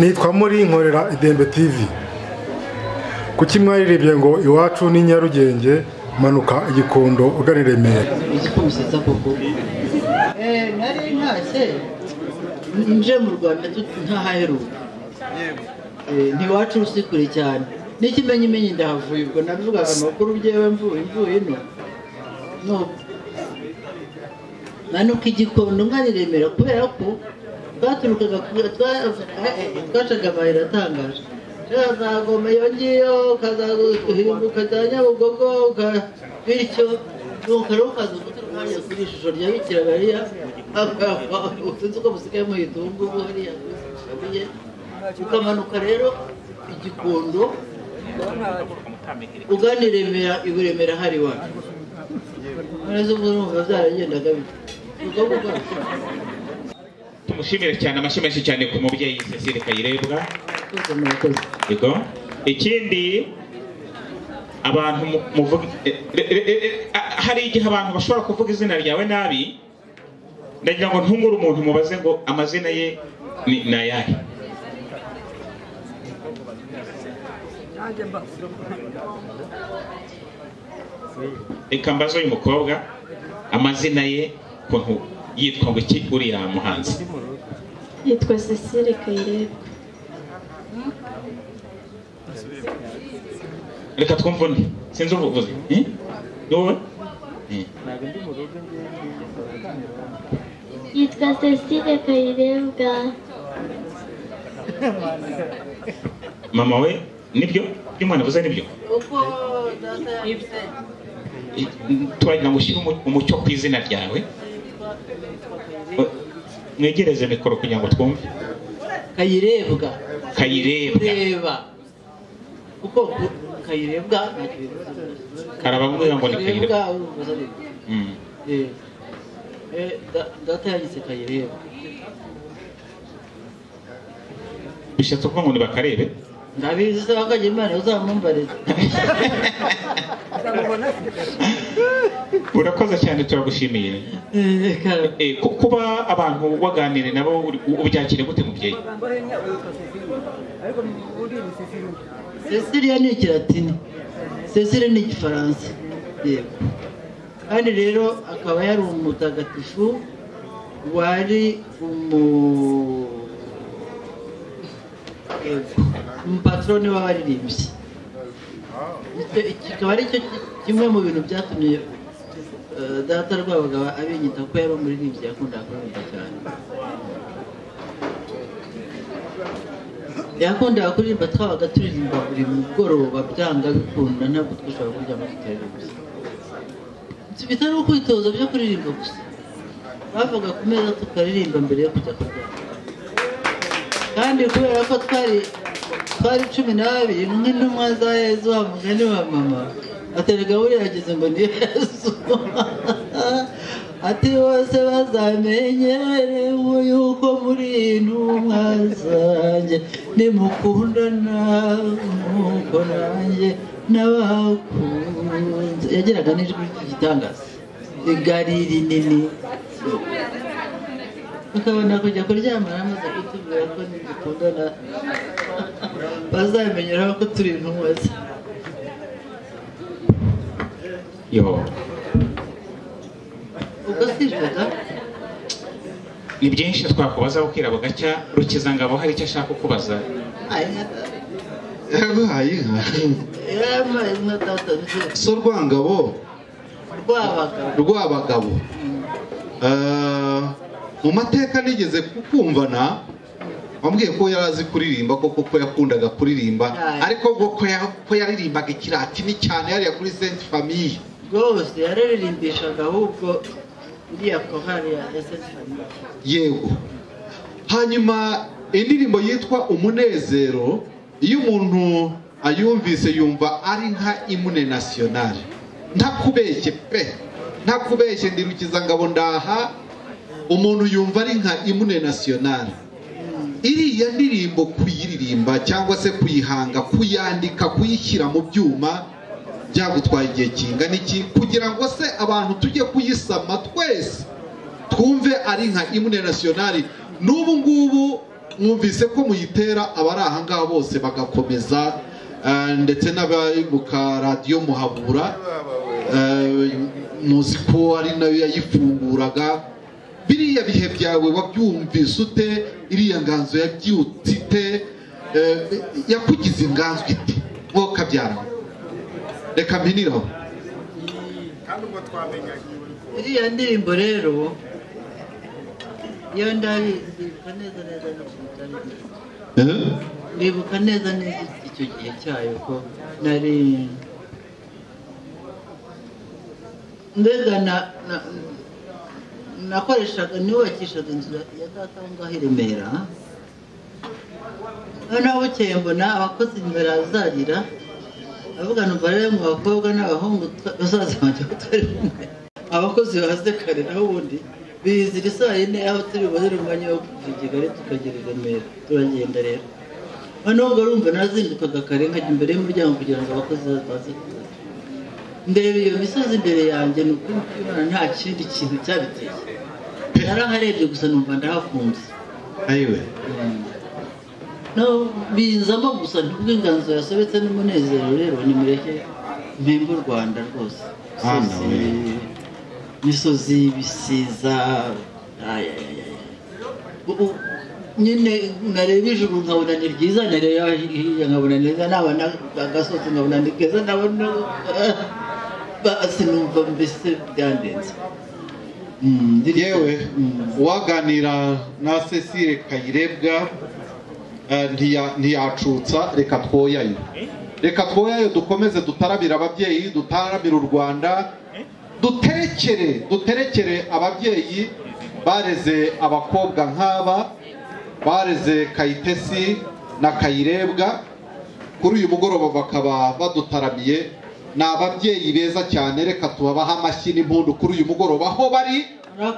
nitwa muri nkorera idembe tivi kuki mwayirebye ngo iwacu ni nyarugenge manuka igikondo ugana i remera igikubusiza koko nari ntashye nje mu rwanda ntahaheruka ntiwacu usi kure cyane n'ikimenyimenyi ndahavuye ubwo nabivugaga amakuru byewe mvuye mvuye ino manuka igikondo ngana i remera kubera ko twaturukaga twacaga amayira atangaje ukazagoma iyo ngiyo ukazaguhinduka za nyabugogo bityo nukara ukaza umwanya kuri ishusho rya bikira mariya utunze uko musigaye muhita ubu ngubu hariya ukamanuka rero igikondo ugana i remera i remera hari iwacu neza ubwo numva byaragendaga bityo tumushimire cyane amashyi menshi cyane ku mubyeyi Cecile Kayirebwa rwose murakoze yego ikindi abantu mu- muvuga e- e- e- e- e- a- hari igihe abantu bashobora kuvuga izina ryawe nabi ndagira ngo ntungure umuntu mubaze ngo amazina ye ni ni ayahe reka mbaze uyu mukobwa amazina ye ukuntu yitwa ngo iki uriya muhanzi yitwa Cecile Kayirebwa reka twumve undi sinzi uvuze Eh? ni wowe Eh. yitwa Cecile Kayirebwa mama we nibyo ibyo umwana avuze nibyo uko data yabisabye I- twagira ngo ushyire umu- umucyo ku izina ryawe Eh, mwegereze mikoro kugira ngo twumve kayirebwa kayirebwa reba kuko ku- kayirebwa ntacyo bivuze Karababwira ngo ni Kayirebwa. urubuza ariko. Mm. Eh, eh, da- data yagitse kayirebwa bishatse kuvuga ngo nibakarebe ndabizi se bakajya imana uzamumbarira urakoze cyane turagushimiye Eh, kara- Eh, ku- kuba abantu waganire nabo uri- ubyakire gute mubyeyi Cecilia ni ikilatini Cecilia ni igifaransa yego kandi rero akaba yari umutagatifu wari umu yego umupatroni w'abaririmbyi Icyo- kikaba ari cyo ki- kimwe mu bintu byatumye eh, data rwabagaba abinyita ko yari umuririmbyi yakundaga kuririmba cyane yakundaga kuririmba twabaga turirimba buri mugoroba byanga bikunda ntabwo twashobora kuryama tutaririmba bitari ukwitoza byo kuririmba gusa bavaga ku meza tukaririmba mbere yo kujya kuryama kandi kubera ko twari twari cumi n'abiri nk'intumwa za yezu wa mugani wa mama ateraga buriya yagize ngo ni yezu ati bose bazamenyere yuko muri intumwa zanjye nimukundana nk'uko nanjye n'abakunze yageraga n'ijwi ry'igitangaza igari rinini ukabona kujya kuryama amaze kutubwira ko nidukundana bazamenyeraho ko turi intumwa ze yo ubwo sijaga ni byinshi twakubaza bukira bugacya rukizangabo hari icyo ashaka kukubaza yarabahaye inka yarabaye nka data nziza so rwangabo rwabaga rw'abagabo Ah, mu mateka nigeze kukumvana wambwiye ko yari azi kuririmba koko ko yakundaga kuririmba Aye. ariko ngo ko ya- ko yaririmbaga ikiratini cyane yariya kuri saint famille rwose yararirimbishaga ahubwo iriya korali ya esesifani yego hanyuma indirimbo yitwa umunezero iyo umuntu ayumvise yumva ari nka imune nasiyonari ntakubeshye pe ntakubeshye ndirukiza ngabo ndaha umuntu yumva ari nka imune nasiyonari iriya ndirimbo kuyiririmba cyangwa se kuyihanga kuyandika kuyishyira mu byuma byagutwaye igihe kingana iki kugira ngo se abantu tujye kuyisama twese twumve ari nka imune nasiyonari n'ubu ngubu mwumvise ko muyitera abari aha ngaha bose bagakomeza eh, ndetse n'abari mu karadiyo muhabura eh, muzi ko ari nayo yayifunguraga biriya bihe byawe wabyumvise ute iriya nganzo yabyutse ite Eh, yakugize inganzo ite wowe ukabyara reka mpiniraho iriya ndirimbo rero iyo ndabizi ndibuka neza neza no kumutariye Eh? ndibuka neza neza icyo gihe cyayo ko nari mbega na- na- nakoreshaga nubakishaga inzu ya ya data aho ngaho i remera noneho bukeye mbona abakozi imbere azarira avuga numva rero mu bakobwa n'abahungu twa- bazaza banjye batari kumwe abakozi baze kare naho ubundi bizira isaa yine aho turi bubonere umwanya wo kuva i kigali tukagera i remera turagenda rero noneho ubwo urumva nazindukaga kare nkajya imbere y'umuryango kugira ngo abakozi baze kuza ndeba iyo misozi imbere yanjye ni ukuri kubona nta kindi kintu cyabiteye naraharebye gusa numva ndahakunze ayiwe no binzamo gusa ntubwo inganzo yasobetse n'umunezero rero nimureke mpembe u rwanda rwose Ah, Imisozi- nawe. imisozi ibisiza aya, aya, aya. U- u- nyine nareba ijuru nkabona ni ryiza nareba hirya nkabona ni neza nabona agasozi nkabona ni keza nabona basi numva mbese byandenze Mm, ndiri- yewe Mm. uwaganira na cecile kayirebwa eh, ntiya- ntiyacutsa reka twoyayo reka twoyayo dukomeze dutarabire ababyeyi dutarabire u rwanda dutekere duterekere ababyeyi bareze abakobwa nk'aba bareze kayitesi na kayirebwa kuri uyu mugoroba bakaba badutaramiye ni ababyeyi beza cyane reka tubabahe amashyi n'impundu kuri uyu mugoroba aho bari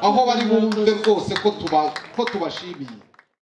aho bari bumve rwose ko tuba ko tubashimiye